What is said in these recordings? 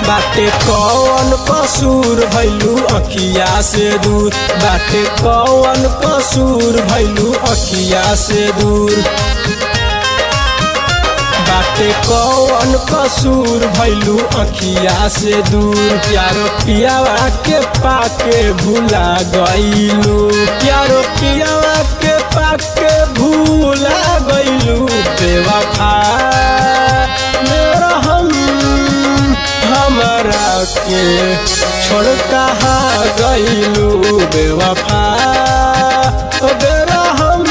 बाटे कौन कसूर भैलू अखिया से दूर बाटे कौन कसूर भैलू अखिया से दूर बाटे कौन कसूर भैलू अखिया से दूर प्यारो पियावा के पाके भूला गईलू प्यारो पियावा के पाके भूला गईलू बेवफा मेरा हम हमरा के छोड़ कहा गईलू बेवफा ओ बेरा हम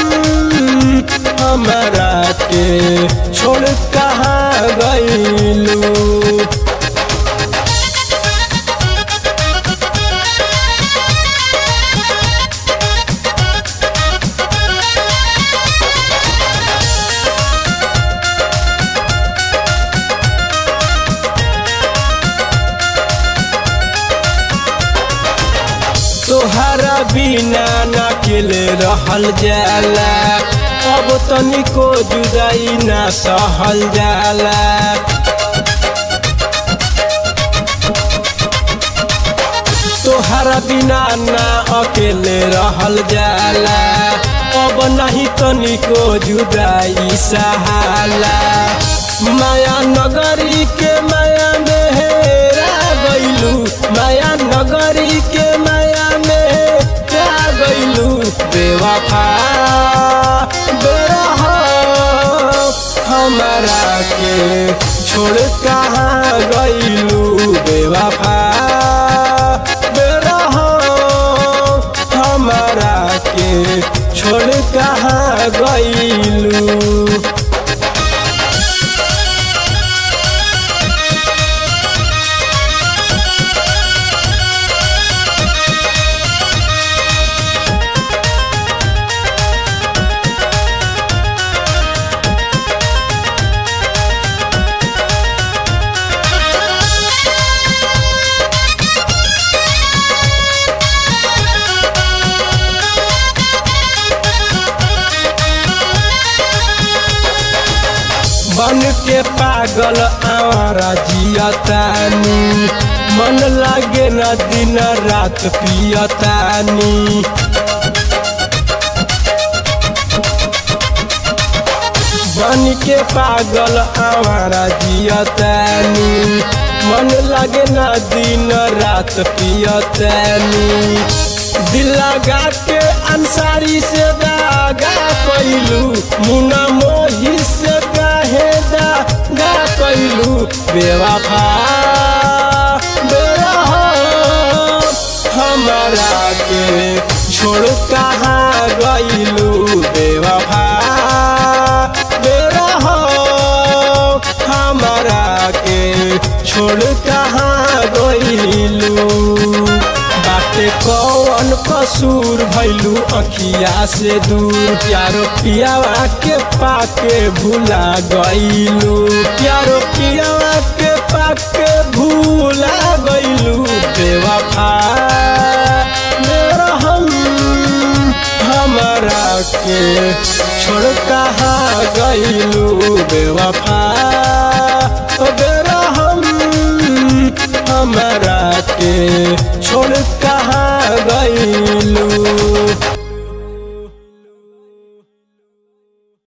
हमरा के छोड़ कहा गईलू तोहरा बिना न अकेले रहल जाला अब तनिको जुदाई ना सहल जाला तोहरा बिना ना अकेले रहल जाला अब नहीं तनिको जुदाई सहाला माया नगरी के माया में हेरा गईलू माया नगरी के माया में हेरा गईलू बेवफा बेरह हमारा के छोड़ कहाँ गईलू बेवफा बेरह हमारा के छोड़ कहाँ गईलू बन के पागल आवारा जियतानी मन लागे न दिन रात पियतानी बन के पागल आवारा जियतानी मन लागे न दिन रात पियतानी दिल लगा के अंसारी से दागा कैलू मुना मोही से काहे दागा कैलू बेवफा बेरह हमारा के छोड़ कहाँ गईलू बेवफा बेरह हमारा के छोड़ कहाँ गईलू बाटे कौन कसूर भैलू अखिया से दूर प्यारो पियावा के पाके भूला गईलू प्यारो पियावा के पाके भूला गईलू बेवफा मेरा हम हमरा के छोड़ कहाँ गईलू बेवफा ओ बेरा हम हमरा के छोड़ कहाँ गईलू